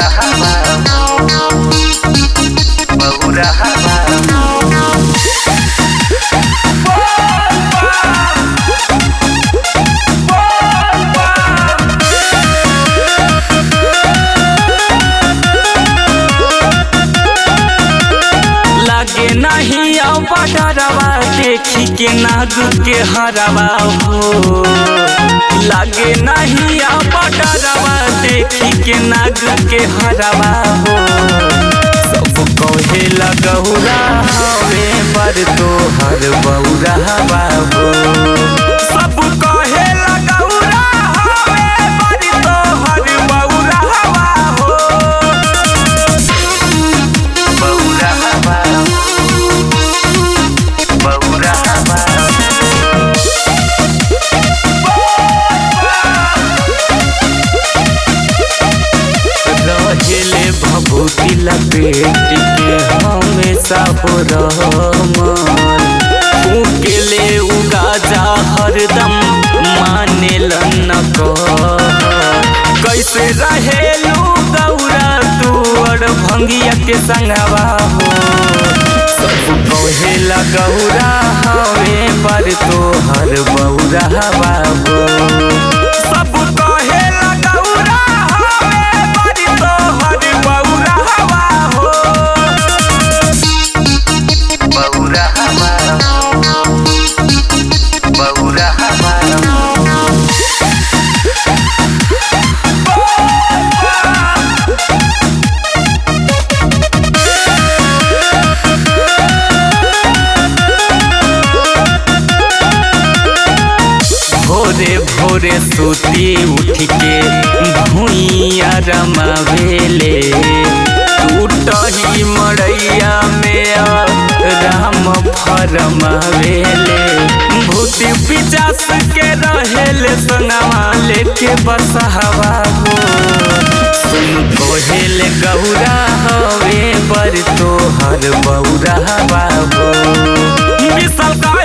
लागे नहीं अब डरवा देखी के नाग के हरवा हो लागे नहीं अब डरवा देखी के नाग के हरवा हो सब कहे लगौरा हवे पर तो हर बौरा बाबू सब कहे लगौरा हवे पर तो हर बौरा हो बौरा बौरा रहेले भभूति लपेट के हमेशा हो रहमान फूकेले उगाजा हरदम माने न कैसे रहेलू गौरा तू और भंगिया के संगवा हो सब कहेला गौरा हवे पर तो हर बौरा बाबू सब कहेला गौरा हवे पर तो हर बौरा हो बौरा बौरा भोरे भोरे सूती उठ के भूइया रमावेले टूटही मड़ैया में राम फरमावेले भूति पिचास के रहेले संगवा लेके बसहवा हो सुन कोहेले गौरा हवे पर तो हर बौरा बाबू विशाल का